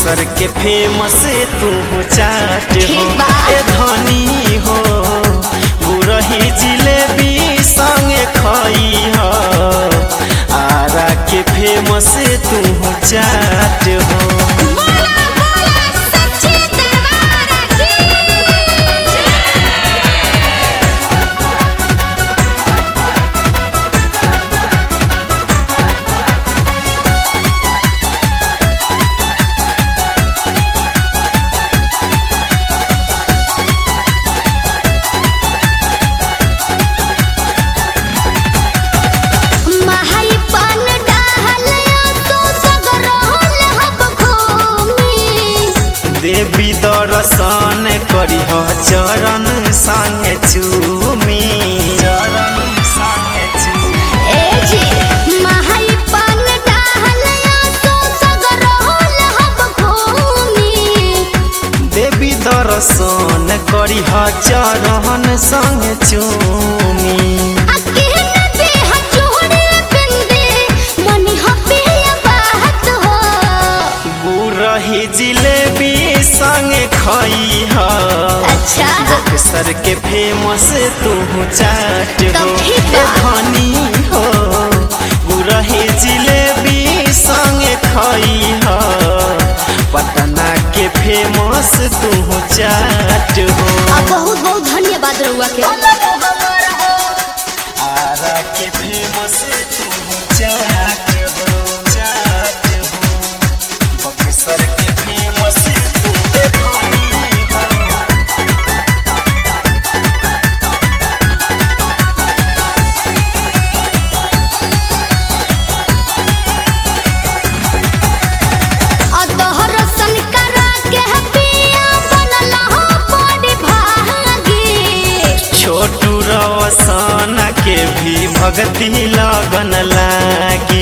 बक्सर के फेमस तू चाट हो ठीक बा। ए धनी हो गुरही जिलेबी संगे खई हो आरा के फेमस तू चाट हो बोला बोला सच्ची दरबार की महाई पान डाहलिया तो सगरोल हब घूमी देवी दर्शन करी हो चरण संगे चूमी चरण संगे चूमी ए जी महाई पान डाहलिया तो सगरोल हब घूमी देवी दर्शन करी हो चरण संगे चूमी अके नदी हचोड़े बिंदे मनी हपिया बात हो गुरही जिलेबी संगे खई हो अच्छा बक्सर के फेमस तू चाट हो तब ठीक ए बा। धनी हो गुरही जिलेबी संगे खई हो पटना के फेमस तू चाट हो आ बहुत बहुत धन्यवाद रउआ के आरा के फेमस तू चाट हो चाट हो बक्सर के फेमस तू धनी हो अदहर सन करा के पिया बनल हो बड़ी भागी छोटू रवसन के भी भक्ति लगन लागी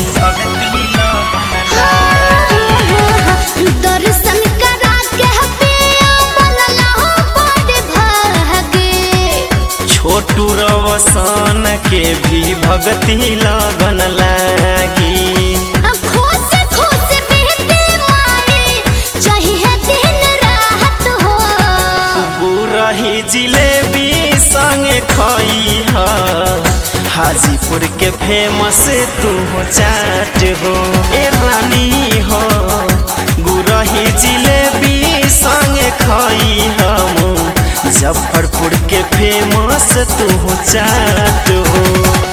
दर्शन करा के पिया बनल हो बड़ी भागी छोटू रवसन के भी भक्ति लगन लागी खुश खुश बीते माई चाहिए दिन रात हो गुरही जिलेबी संगे खई ह हाजीपुर के फेमस तू चाट हो ए रानी हो गुरही जिलेबी संगे खई हम मुजफ्फरपुर के फेमस तू चाट हो